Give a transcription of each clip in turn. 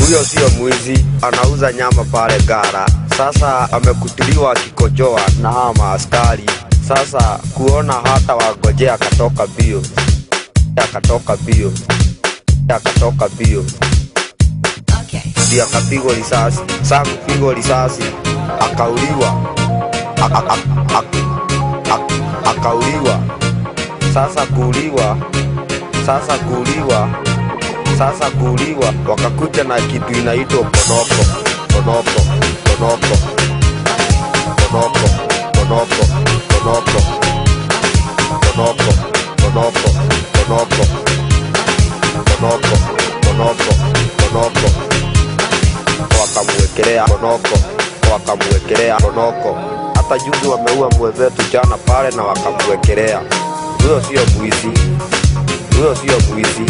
Huyo sio mwizi, anauza nyama pale gara. Sasa amekutiliwa akikojoa na hawa maaskari. Sasa kuona hata wagojea, akatoka bio, akatoka bio, akatoka bio, ndio akapigwa risasi. Saa kupigwa risasi akauliwa, A- a- a- a- a- akauliwa. Sasa kuuliwa, sasa kuuliwa sasa kuuliwa, wakakuja na kitu inaitwa ponoko, ponoko, ponoko, ponoko, ponoko, ponoko, ponoko, ponoko, ponoko, ponoko, ponoko, ponoko, wakamwekelea ponoko, wakamwekelea ponoko. Hata juzi wameua mwenzetu jana pale na wakamwekelea. Huyo sio mwizi, huyo sio mwizi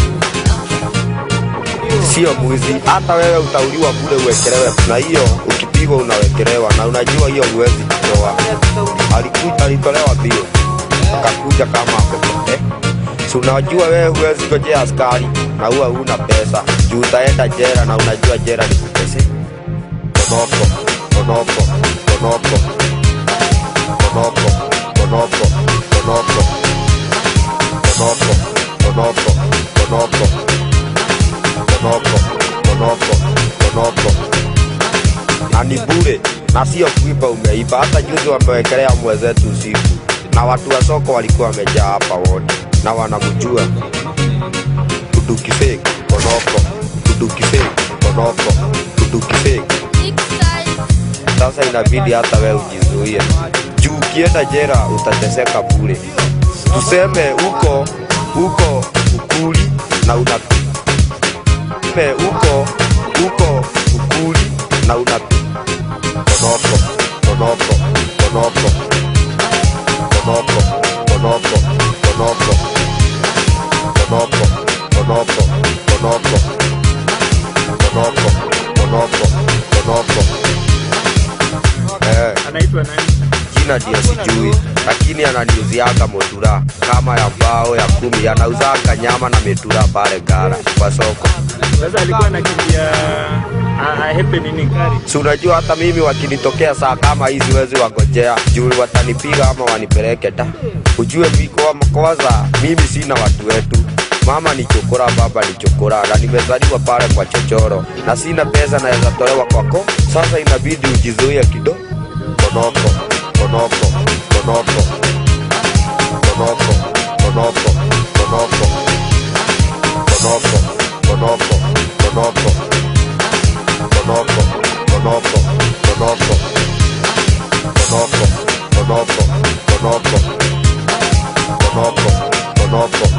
sio mwizi. Hata wewe utauliwa kule uwekelewe, na hiyo ukipigwa unawekelewa, na unajua hiyo huwezi kutoa. Alikuja, alitolewa bio, akakuja kama amepotea. Si unajua wewe huwezi gojea askari na huwa huna pesa juu utaenda jera, na unajua jera ni kupese. Ponoko, ponoko, ponoko, ponoko, ponoko, ponoko, ponoko, ponoko, ponoko ponoko ponoko ponoko na ni bure na sio kuiba umeiba hata juzi wamewekelea mwenzetu usiku na watu wa soko walikuwa wamejaa hapa wote na wanamjua kuduki fake ponoko kuduki fake ponoko kuduki fake sasa inabidi hata wewe ujizuie juu ukienda jera utateseka bure tuseme uko uko ukuli na una Tuseme uko uko ukuli na una ponoko ponoko ponoko ponoko ponoko ponoko ponoko ponoko ponoko ponoko ponoko ponoko eh anaitwa nani? jina ndio sijui, lakini ananiuziaga motura kama ya mbao ya kumi, anauzanga nyama na metura pale gara kwa soko. Sasa alikuwa anakimbia a- ahepe nini gari? Si unajua hata mimi wakinitokea saa kama hizi wezi wagojea juu watanipiga ama wanipeleke ta. Ujue miko kwanza, mimi sina watu wetu. Mama ni chokora, baba ni chokora, na nimezaliwa pale kwa chochoro, na sina pesa naweza tolewa kwako. Sasa inabidi ujizuie kidogo. Ponoko, ponoko, ponoko, ponoko, ponoko, ponoko, ponoko, ponoko, ponoko ponoko, ponoko, ponoko, ponoko, ponoko, ponoko, ponoko, ponoko,